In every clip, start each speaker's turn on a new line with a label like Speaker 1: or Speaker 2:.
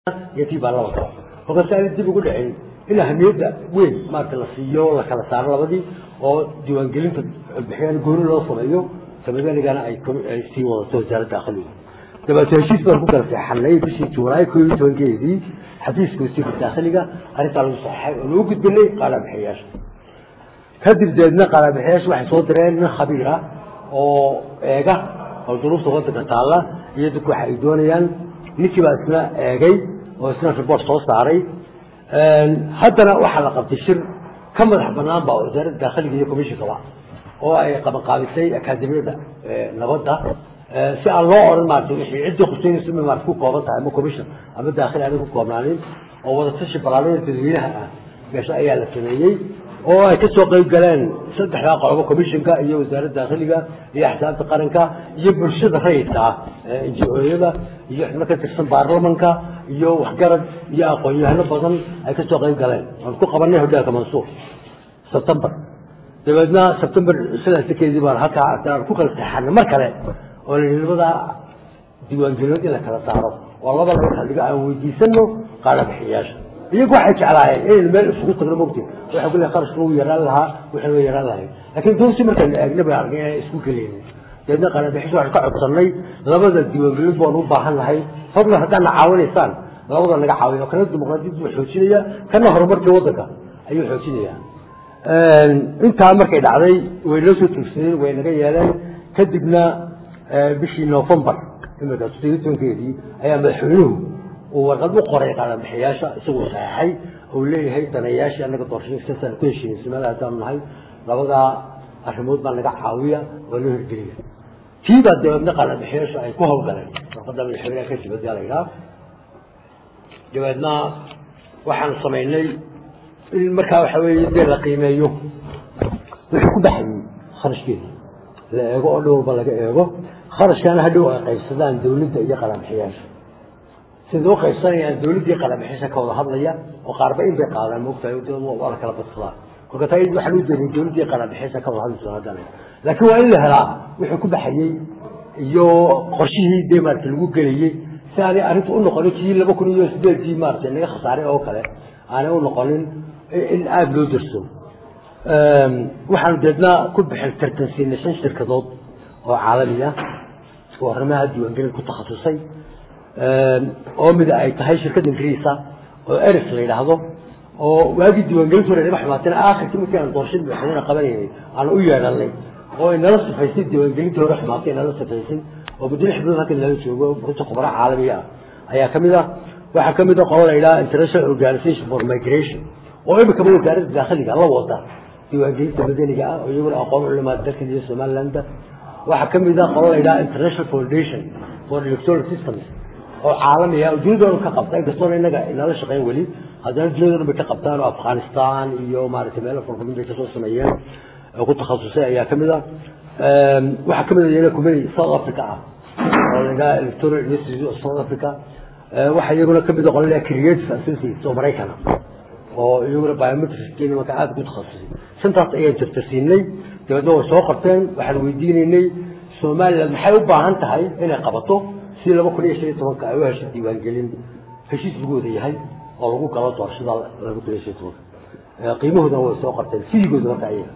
Speaker 1: iyo tii baa laba kale kolkaas aana dib ugu dhicin in ahamiyadda weyn maarata la siiyo la kala saaro labadii oo diiwaangelinta codbixiyaan gooni loo sameeyo samadanigana ay ay sii wadato wasaaradda dakhliga dabeeto heshiis baan ku kala seexanay bishii juulaay koo iyo tobankeedii xafiiska wasiirka dakhliga arrintaa lagu saxeixay oo lagu gudbinay qaalabixiyayaasha kadib deedna qaalabixiyaasha waxay soo direen nin khabiir ah oo eega oo duruufta wadanka taalla iyo dadku waxa ay doonayaan ninkii baa isna eegay oo isna report soo saaray haddana waxaa la qabtay shir ka madax banaan ba wasaaradda dakhliga iyo commissionkaba oo ay qabanqaabisay akaademiyada nabadda si aan loo oran maarata wixii ciddii khuseynaysa ma maarata ku kooban tahay ama commission ama daakhili aanay ku koobnaanin oo wadatashi balaarada dadweynaha ah meesha ayaa la sameeyey oo ay ka soo qayb galeen saddexdaa qolobo commissionka iyo wasaaradda dakhliga iyo axsaabta qaranka iyo bulshada rayidka ah inji-ooyada iyo xubno ka tirsan baarlamanka iyo waxgarad iyo aqoon-yahano badan ay ka soo qayb galeen aan ku qabanay hodheelka mansuur sebtember dabeedna sebtember sidaaskeedii baan halkaa aan ku kala saxanay mar kale oo la yidhi labada diiwaangelinood in la kala saaro oo laba laba xildhigo aan weydiisano qaalabixiyayaasha iyagu waxay jeclaayeen inaynu meel isugu tagno mogti waxay ku leehay qarashka wuu yaraan lahaa waxay waa yaraan lahayn laakiin doonsi markaynu eegna bay argay inay isku geleynin dabeedna qaalabixiyaasha waxaan ka codsanay labada diiwaangelinood baanu u baahan nahay fadlan haddaad na caawinaysaan labada naga caawiya oo kana dimuqraadiyaddu waa xoojinaya kana horumarkii waddanka ayuu xoojinaya intaa markay dhacday way noo soo tuugsadeen way naga yeeleen kadibna bishii novembar imika toddobiyi tobankeedii ayaa madaxweynuhu uu warqad u qoray qaalabixiyaasha isagoo saxeixay ou leeyahay danayaashii annaga doorashada sidaasaan ku heshiinay somaliya haddaanu nahay labadaa arrimood baa naga caawiya waa loo hirgeliya tii baa dabeedna qaalabixiyaasha ay ku hawlgaleen warqadda madaxweyneha ka dibadyaa la yidhaha dabeedna waxaan samaynay in markaa waxa weeye dee la qiimeeyo wixii ku baxayey kharashkeeda la eego oo dhowrba laga eego kharashkaana hadhow ay qaybsadaan dawladda iyo qalamxiyaasha sida u qaybsanayaan dawladda iyo qalamxiyaasha ka wada hadlaya oo qaarba in bay qaadaan moogtahay waa la kala badsadaan kolka taa waxaa loo jeeday dawladda iyo qalamxiyaasha ka wada hadlayso haddana laakiin waa in la helaa wixii ku baxayey iyo qorshihii dee maarata lagu gelayey si aanay arrinta u noqonin kii laba kun iyo sideedkii maarata naga khasaaray oo kale aanay u noqonin in aada loo darso waxaanu deedna ku bixin tartansiinay shan shirkadood oo caalami ah oo arrimaha diiwaangelin ku takhasusay oo mida ay tahay shirkadda ingiriisa oo eris la yidhaahdo oo waagii diiwaangelintu hore naga xumaatayna aakhirkii markii aan doorashada madaxweynaha qabanaynay aan u yeedhanay oo inala sifaysay diiwaangelintii hore xumaatay inala sifaysay oo muddo lix bilood halkan lala joogo runta khubara caalamiga ah ayaa ka mid ah waxaa ka mid a qolo la yidhaha international organization for migration oo imikaba wasaaradda daakhiliga la wada diiwaangelinta madaniga ah oo iyaguna aqoon culimaa dalka iyo somaliland waxaa ka mid a qolo la yidhaha international foundation for electoral systems oo caalami ah oo dunidooda ka qabta inkastoona inaga inala shaqeyn weli haddana dunidoodan bay ka qabtaan oo afghanistan iyo maaragtay meelo furfurin bay kasoo sameeyeen oo ku takhasusay ayaa ka mid a waxaa ka mid a iyana kumani south africa ah oo la yidhaha electoral institute of south africa waxaa iyaguna ka mid a qolo la creative associates oo maraykana oo iyaguna biometric marka aada ku takhasusay shantaas ayaan jartarsiinay dabeedna way soo qabteen waxaan weydiinaynay somaliland maxay u baahan tahay inay qabato si laba kun iyo shan iyo tobanka ay u hesho diiwaangelin heshiis lagu wada yahay oo lagu galo doorashada laba kun iyo shan iyo tobanka qiimahoodana way soo qabteen fidigooda marka ayaga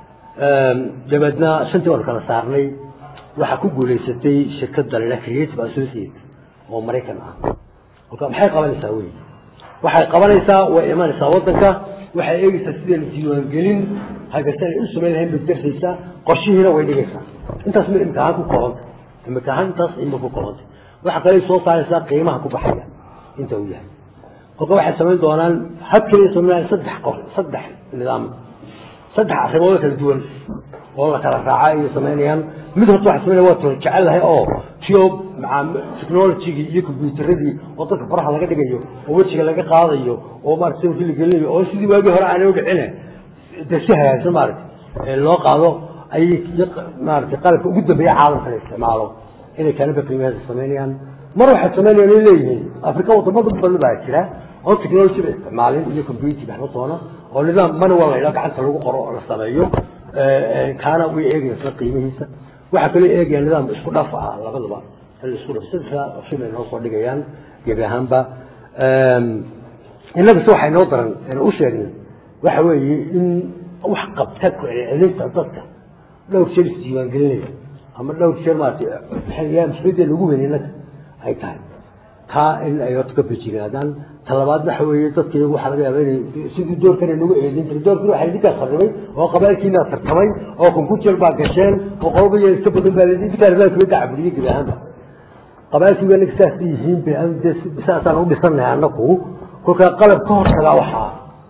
Speaker 1: dabeedna shantii waan kala saarnay waxaa ku guulaysatay shirkadda la yidhaha creative associate oo maraykan ah kolka maxay qabanaysaa wey waxay qabanaysaa way imanaysaa wadanka waxay eegeysaa sidaynu diiwaangelin hagasta ay u samayn lahayn bay darsaysaa qorshihiina way dhigaysaa intaas ma imika ahaan ku koobanta imika ahaan intaas ima ku koobanta waxa kale soo saaraysaa qiimaha ku baxaya inta uu yahay kolka waxay samayn doonaan had kaliya samaynayaan saddex qor saddex nidaam saddex arrimood kala duwan oo la kala raaca ayay samaynayaan mid horta waxay samaynaya waa toon jecel lahay oo tio maca technologygii iyo combyuteradii oo dadka faraha laga dhigayo oo wejiga laga qaadayo oo maarata sawirkii la gelinayo oo sidii waagii hore aanay udhicine dee si hagaagsan maarata loo qaado ayay maarata qalabka ugu dambeeya caalamka la isticmaalo inay kaalinka qiimaheeda samaynayaan mar waxay samaynayaan ay leeyihiin afrika wadamada badan baa jira oo technology ba isticmaalin iyo computer waxba toona oo nidaam manual la yidhaha gacanta lagu qoro oo la sameeyo kaana way eegayaan isla qiimihiisa waxaa kaloo eegayaan nidaam isku dhaf ah labadaba isku dhaf saddexda option ay noo soo dhigayaan gebi ahaanba innaga se waxay noo daran u sheegnay waxa weeye in wax qabta ku celcelinta dadka dhowr jeer isdiiwaangelinaya ama dhowr jeer maarata mas-uuliyadda lagu weyn innaga ay tahay taa in ay horta ka bejigaadaan talabaad waxa weeye dadka iyagu waxaa laga yaaba inay sidii doorkan nagu eedin jiray doorkii waxaa idinkaa sarribay oo qabaalkiinaa tartamay oo konkujer baa gasheen oo qoloba iyo iska badan baa idinkaan baa kula dacabuliyey gebi ahaanba qabaalkii baa naga saas yihiin saasaan u dhisannahay annaku kolkaa qalab ka hortagaa waxaa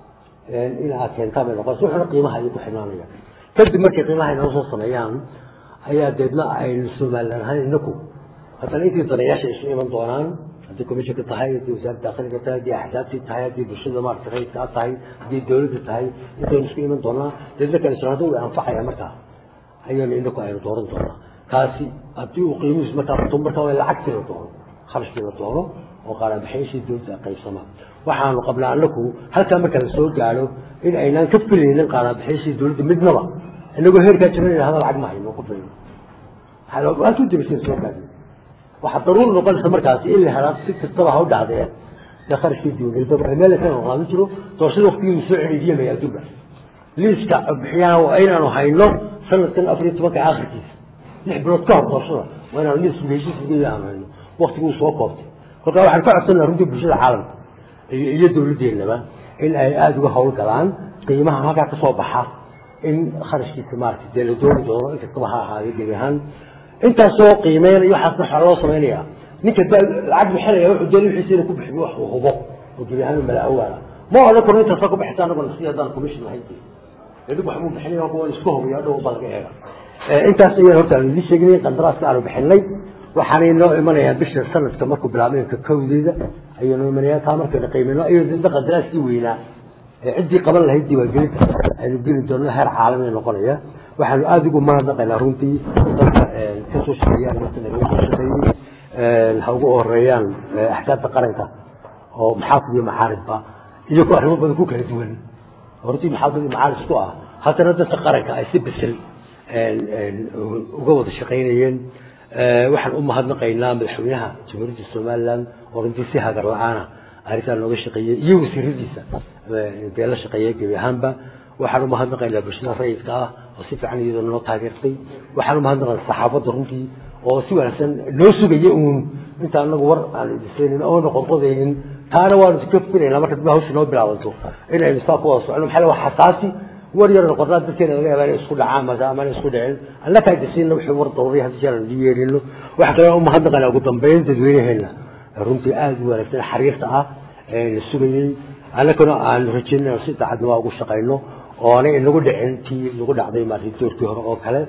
Speaker 1: in aad keentaan bay noqonaysa wuxuuna qiimaha ayay ku xidhnaanaya kadib markay qiimaha inoo soo sameeyaan ayaa deedna aynu somalilan ahaan inaku haddana intii danayaasha isu iman doonaan haddii commissionka tahay haddii wasaaradda dakhliga tahay haddii axsaabtii tahay haddii bulshada maarata rayidkaa tahay haddii dawladda tahay intaynu isku iman doonaa deedna kale socdo way anfacaya markaa ayaynu inaku aynu dooran doonaa kaasi haddii uu qiimihiisu markaa bato markaa waa lacagtii la doono kharashkii la doono oo qaaraanbaxayashii dawladda qaybsamaa waxaanu qabnaa anaku halkaa marka la soo gaadho in aynaan ka filaynin qaaraanbaxayashii dawladda midnaba inagoo heerkaa jiran in hada lacag ma hayno ku filan halkii dabaseen soo gaadhin waxaa daruuri noqonaysa markaasi in la helaa si kastaba ha u dhacdee dee kharashkii diiwaangelinta meel ka qaadan jiro doorashada waqtigii la soo celiidiyamaya adduunka liiska bixiyaha waa inaanu hayno sanadkan afar iyo tobanka aakhirkiisa lix bilood ka hor doorashada waa inaanu liis heshiisgeeda aanu hayno waktiguu soo koobtay kolkaa waxaan ka codsanaa runtii bulshada caalamka iyo dawladdeennaba in ay aada uga hawl galaan qiimaha halkaa ka soo baxa in kharashkiisa maarata dee la dooni doono in kastaba ha ahaadee gebi ahaan intaasoo qiimeynaya waxaasna waxaa loo samaynayaa ninka lacag bixinaya wuxuu doonay wixiisa inuu ku bixiyo wax uu hubo oo gebi ahaan mala awaala ma odhan karo intaasa ku bixisa anagoo si haddaan commission lahayn idig wax muu bixinay kuwa isku hubiyo dhow baa laga eega intaas ayaan horta aanu idin sheegnay qandaraaska aanu bixinay waxaanay noo imanayaa bisha sanadka markuu bilaabay ka kowdeeda ayuu noo imanayaa taa markayna qiimeyno ayuu dadna qandaraaskii weynaa ciddii qaban lahayd diiwaangelinta aynu geli doonno heer caalami noqonaya waxaanu aada ugu mahadnaqaynaa runtii dadka kasoo shaqeeyaan kasoo shaqeeyey ha ugu horeeyaan axsaabta qaranka oo maxaafid iyo macaaridba iyagoo arrimo badan ku kala duwan hortii maxaafid iyo macaarid isku ah haddana dadka qaranka ay si besel uga wada shaqaynayeen waxaan u mahadnaqaynaa madaxweynaha jamhuuriyadda somaliland oo runtii si hagar la-aana arrintaa nooga shaqeeyey iyo wasiiradiisa dee la shaqeeya gebi ahaanba waxaan umahadnaqaynaa bulshada rayidka ah oo si fiican iyadoo noo taageertay waxaan umahadnaqaynaa saxaafadda runtii oo si wanaagsan noo sugaya uun inta anagu war aan idisaynin oona qodqodaynin taana waanu ka filaynaa marka dib hawsha noo bilaabanto in aynu saa ku wada socono maxaa waa xasaasi war yar noqonaa dadkeena laga yaabaa inay isku dhacaan mase ama inay isku dhicin alla kaajisiinna wixii war daruuriya hadda jeer aan dii yeelino waxa kale umahadnaqaynaa ugu dambeyn dadweynaheena runtii aada u wanaagsan xariirta ah la sugayey annaguna aan rajeynay si daacadnimo ugu shaqayno oo aanay inagu dhicin tii nagu dhacday maarata doorkii hore oo kale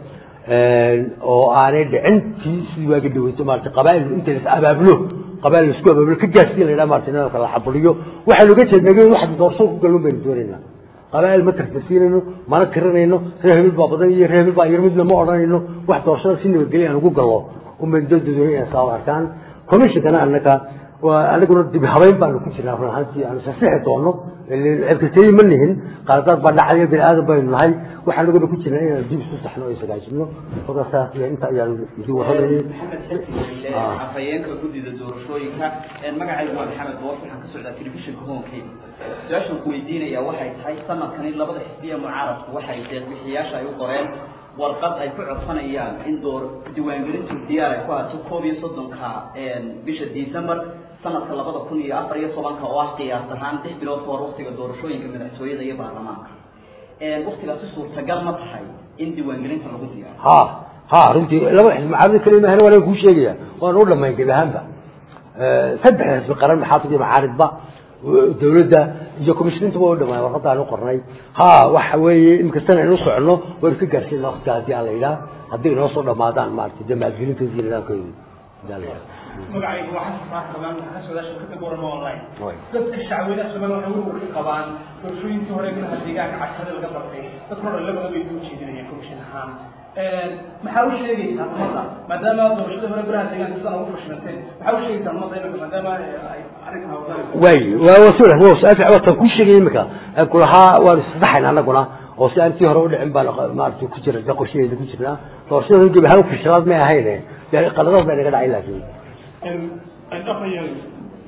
Speaker 1: oo aanay dhicin tii sidii waaga dhaweyto maarata qabaa'il inta las abaabulo qabaa'il laisku abaabulo ka gaarsiin la yidhaha maarata inanka la xabuliyo waxaynu uga jeednaa wax doorso ku galun baynu doonaynaa qabaa'il ma tartasiinayno mana tirinayno reer hebel baa badan iyo reer hebel baa yar midna ma odhanayno wax doorashada si nabadgelya aan ugu gallo unbaynu dadadooya inay saa arkaan commissionkana annaka anaguna dib habeyn baanu ku jirnaa run ahaantii aanu sasixi doono cirkatay ma nihin qaladaad baa dhacaya bini aadan baynu nahay waxaan anaguna ku jirnaa inaan dib isu saxno o isagaajino kolkaas inta ayaanu idin warramayay
Speaker 2: afhayeenka guddida doorashooyinka magacaygu waa maxamed boos waxaan ka socdaa telefishinka honkeyga su-aashan ku weydiinaya waxay tahay sanadkani labada xisbiya mucaaradku waxay deeqbixiyaasha ay u qoreen warqad ay ku codsanayaan in door diiwaangelintu diyaar ay ku hato koob iyo soddonka bisha december sanadka labada kun iyo afar iyo tobanka oo ah qiyaas ahaan lix bilood kahor waktiga doorashooyinka madaxtooyada iyo baarlamaanka waktigaasi suurtagal ma tahay in diiwaangelinta lagu diyaaro
Speaker 1: ha ha runtii laba xisbi mucaarada keliya mahana waan kuu sheegaya waan u dhamayn gebi ahaanba saddex xisbi qaran maxaafid iyo macaaridba dawladda iyo commishinintuba u dhamaan warqadaan u qornay ha waxa weeye imika sana inu socono waynu ka gaarsiina waktiga haddii aan la yidhaha hadday inoo soo dhamaadaan maarata dee maalgelintoodi iyo nidaamkeedu hadaa la yidhaha
Speaker 3: magacaygu waa xasan faax ramaan waxaa socdaa shirkada gorama online dadka shacweynaha somaliya waxay ugu ka qabaan doorashooyinkii hore golaha deegaanka cashada laga bartay dadka hore labada bay u jeedinayaan commission ahaan maxaa u sheegaysaa ummadda maadaama doorashada hore golaha deegaanka sidan ugu fashilantay maxaa u sheegaysaa ummadda imika maadaama ay arrinkan hawlgalayso
Speaker 1: way waa waa si wanaagsan waa su-aal fiican waa tan kuu sheegay imika kulahaa waanu isdaxayna annaguna oo si aan tii hore u dhicin baan maarata ku jira de qorshaheeda ku jirnaa doorashada gebi ahaan fashilaad may ahayne dee qaladaad baa naga dhacay laakiin
Speaker 3: dhaqayan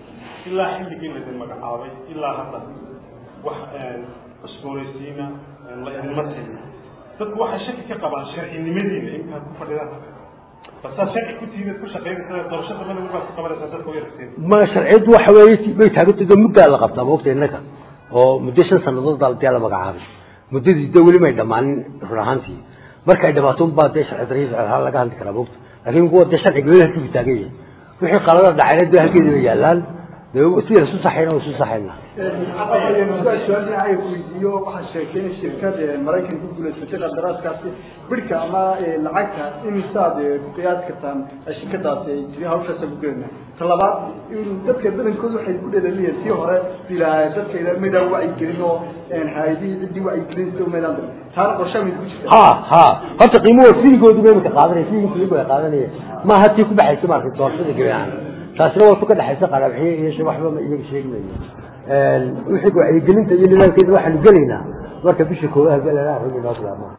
Speaker 4: ilaa xilligii laydin magacaabay ilaa hadda wax cusboonaysiina la idinma siin dadku waxay shaki ka qabaan sharcinimadiina intaad ku fadhidaan basaad sharci ku tihiin ku shaqaynaysaa doorasho dambana marbaad ku qabanaysaa dadka u yaragteen
Speaker 1: ma sharciyaddu waxa weeye bay taagantay muddaa la qabtaa maogta innaga oo muddo shan sannadood baa dee la magacaabay muddadii de weli may dhammaanin run ahaantii markay dhamaato unbaa dee sharci darri sharcihaan laga hadli karaa maogta laakiin kuwa dee sharciga weli halkii buu taagan yahay wixii qalada dhacayna dee halkeedi bay yaallaan dee sidii lasu saxayna waa isu saxayna
Speaker 5: su-aal dhinacay weydiiyo waxaa sheegtay in shirkad maraykan ku guulaysatay qandaraaskaasi bidhka ama lacagta imisaad ku qiyaas kartaan shirkadaasi ay tiri hawshaasa ku gelina ta labaad dadka badankooda waxay ku dheelaliyeen tii hore bilaa dadka maydaan wacyigelin oo hay-adihii ciddii wacyigelinta maydaan dirin taana qorshaa mid ku jirta
Speaker 1: ha ha horta qiimuhu fiigoodu bay imika qaadanaya fiiginkii iyagu ay qaadanaya maaha tii ku baxaysa maaragtay doorashada gebiahaan taasina waa tu ka dhexaysa qaraabxiye iyo sh waxba iyaga sheegmayo wixii wacyigelinta iyo nidaamkeeda waxaanu gelaynaa marka bisha koowaha galana arrin inoo bilaabmaa